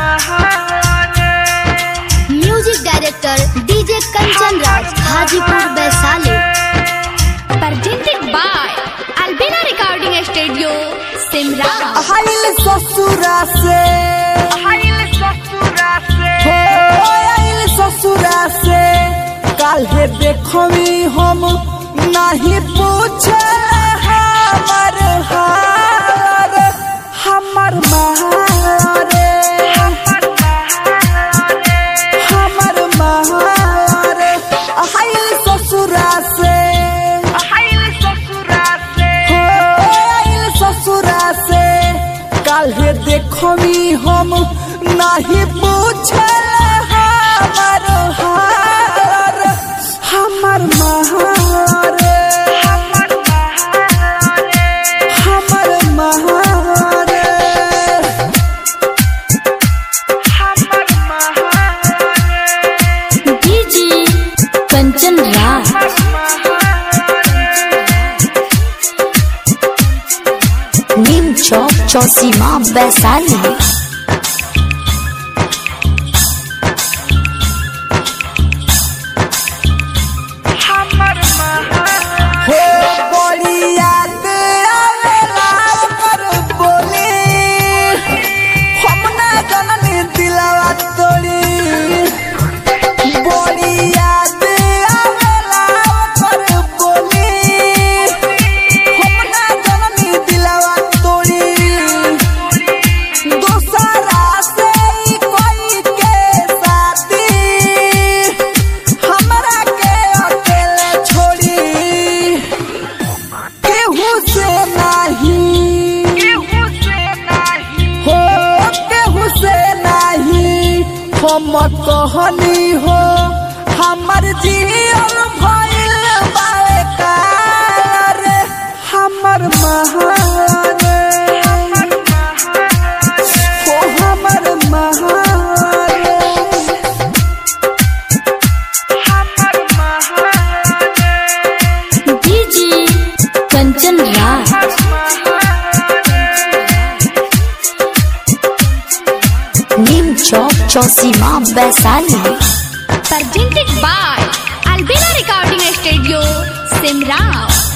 Music director DJ Kanchan Raj Hajipur Vaishali presented by Albina Recording Studio, Simra. आइल ससुरा से हो आइल ससुरा से काल्हे देखमी हम नहीं पूछे हमर हार हमर मारे हमर मारे आइल ससुरा से हो आइल ससुरा से काल्हे देखमी हम नहीं पूछे हमर हार हमर महारे हमर महारे डीजे कंचन राज नीम चौक चौसीमा वैशाली हो बड़ी याद आवेला कर बोली हम ना जननी दिलवा तोड़ी बड़ी याद आवेला कर बोली हम ना जननी दिलवा तोड़ी दूसरा से ही कोई के साथी हमरा के अकेले छोड़ी केहू से नहीं हो केहू से नहीं हम कहनी हो हमर जीवन भइल बाकार हमर महारे हो हमर महारे DJ Kanchan Raj Neem Chowk Chausima Vaishali Presented by Albina Recording Studio, Simra.